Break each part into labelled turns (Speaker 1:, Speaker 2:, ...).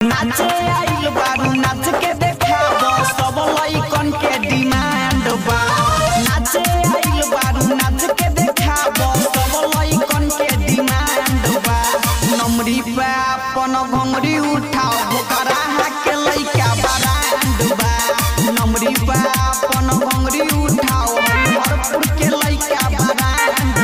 Speaker 1: नाचे आइल बारू नाच के देखाब सब लइकन के डिमांड बा नाचे आइल बारू नाच के देखाब सब लइकन के डिमांड बा नमरी पे अपन घंगरी उठाओ भोकरा के लइका बरांड बा नमरी पे अपन घंगरी उठाओ हरिहरपुर के लइका बरांड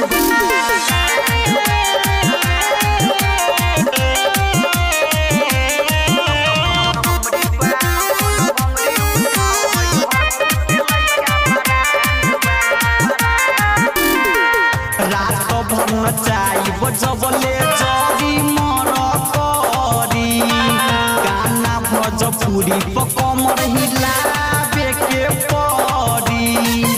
Speaker 1: रात भर नचाई बजबले जरी मर करी गाना भोजपुरी पकमर हिलाबे के परी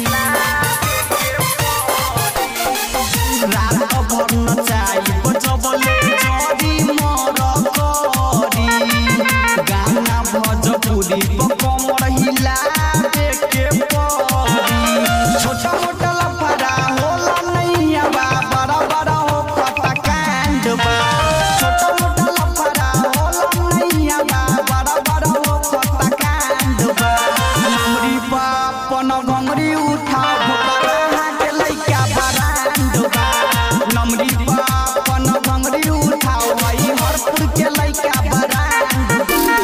Speaker 1: रात भर नचाई बजबले जरी मर करी गाना भोजपुरी पकमर हिलाबे के परी छोटा मोटा लफड़ा होला नैया बा बड़ा बड़ा हो खता कांड बा छोटा मोटा लफड़ा होला नैया बा बड़ा बड़ा हो खता कांड बा नमरी बा अपन घंगरी उठा भोकरा के लइका बरांड बा नमरी बा अपन घंगरी उठा वही हरपुर के लइका बरांड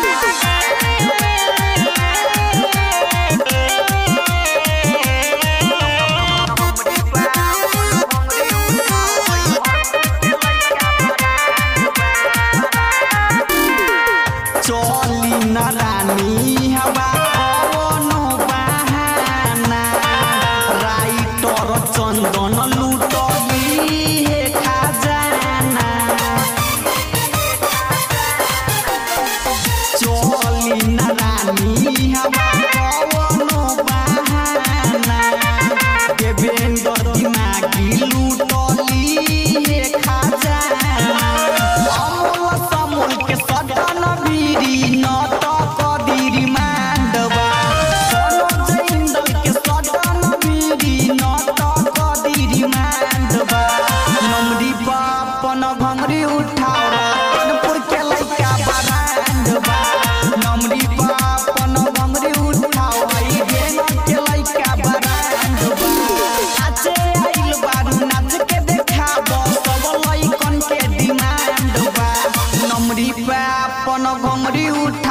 Speaker 1: चली न रानी हवा कवनो बहाना राइटर चंदन लूटली हे खजाना चली न रानी हवा कवनो बहाना देवेंद्र दिमागी लूटली हे खजाना अमूल समूल के सदन बीरी नटक दीरी मांडवा सोनो जैंदल के सदन बीरी नटक दीरी मांडवा नमरी बापन घंगरी उठाओ कानपुर के लइका बरांडवा नमरी बापन घंगरी उठाओ आई गेंग के लइका बरांडवा नाचे आइल बारू नाच के देखाब सब लइकन के डिमांड बा नमरी पे अपन घंगरी उठ